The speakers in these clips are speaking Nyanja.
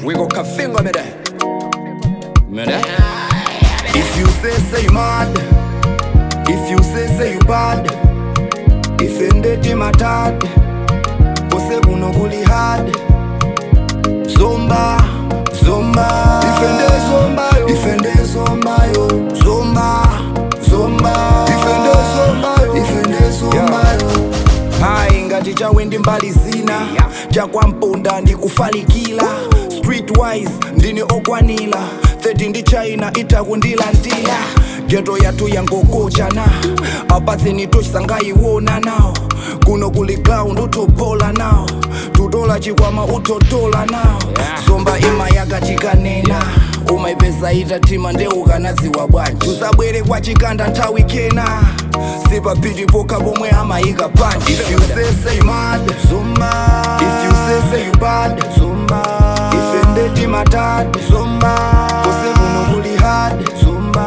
We go kafinga me there. Me there. If you say say you mad, if you say say you bad, ifendeti matad, use kuno kuli hard. Zomba, zomba, ifende zomba yo, ifende zomba yo, zomba, zomba, ifende zomba yo, ifende zomba yo. Hai ngati chawendi mbali zina chakwamponda ndikufalikila streetwise ndini okwanila 30 ndi china itakundilandila geto yathu yangokochana apatseni tochisangayiwona nawo kuno kuli ground utophola nawo tutola chikwama utotola nawo zomba ima yakachikanena umaipeza itatima ndeukanadziwa bwanji usabwere kwa chikanda nthawi kena sipapiti pokha pomwe amayika panji if you say say you mad zomba if you say say you bad zomba ifendeti matad zomba kose kuno kuli hard zomba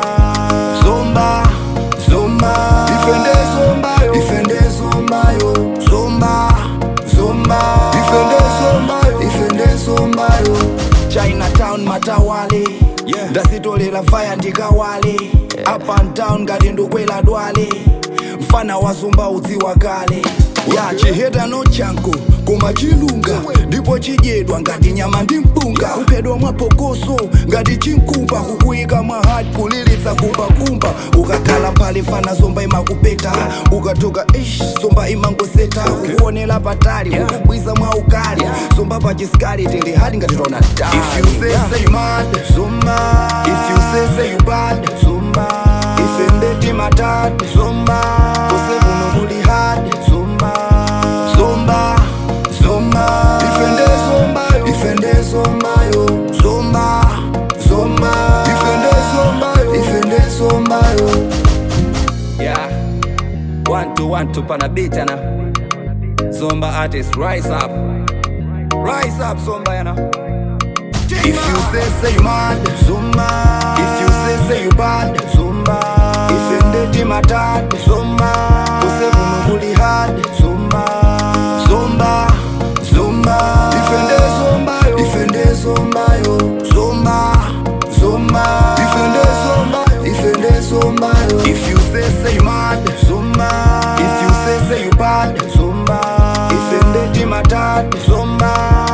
zomba zomba ifende zomba yo ifende zomba yo zomba zomba ifende zomba yo ifende zomba yo chinatown matawale yeah. ndasitolera vaya ndikawale yeah. up and down ngati ndukwela dwale mfana wa zomba udziwa kale ya chiheta no chanko koma chilunga ndipo chidyedwa ngati nyama ndi mpunga kuphedwa mwapokoso ngati chinkumba kukuyika mahati kulilitsa kumbakumba ukakhala mphale fana zomba imakupeta ukatoka ish zomba imangoseta kukuonera patali kukubwiza mwa ukali zomba pachisikali tili hadi ngati tona if you say say you mad zomba if you say say you bad zomba ifendeti matad zomba kose kuno kuli hard zomba zomba zomba ifende zomba yo ifende zomba yo zomba zomba ifende zomba yo ifende zomba yo Yeah. One two one two pana beat yana. Zomba artist rise up. Rise up Zomba yana. If you say say you mad, zumba. If you say say you bad, zumba. Ifendeti matad, zumba. Kose kuno kuli hard, zumba. Zumba, zumba. Ifende zumba yo, ifende zumba yo, zumba, zumba. Ifende zumba, ifende zumba yo. If you say say you mad, zumba. If you say say you bad, zumba. Ifendeti matad, zumba.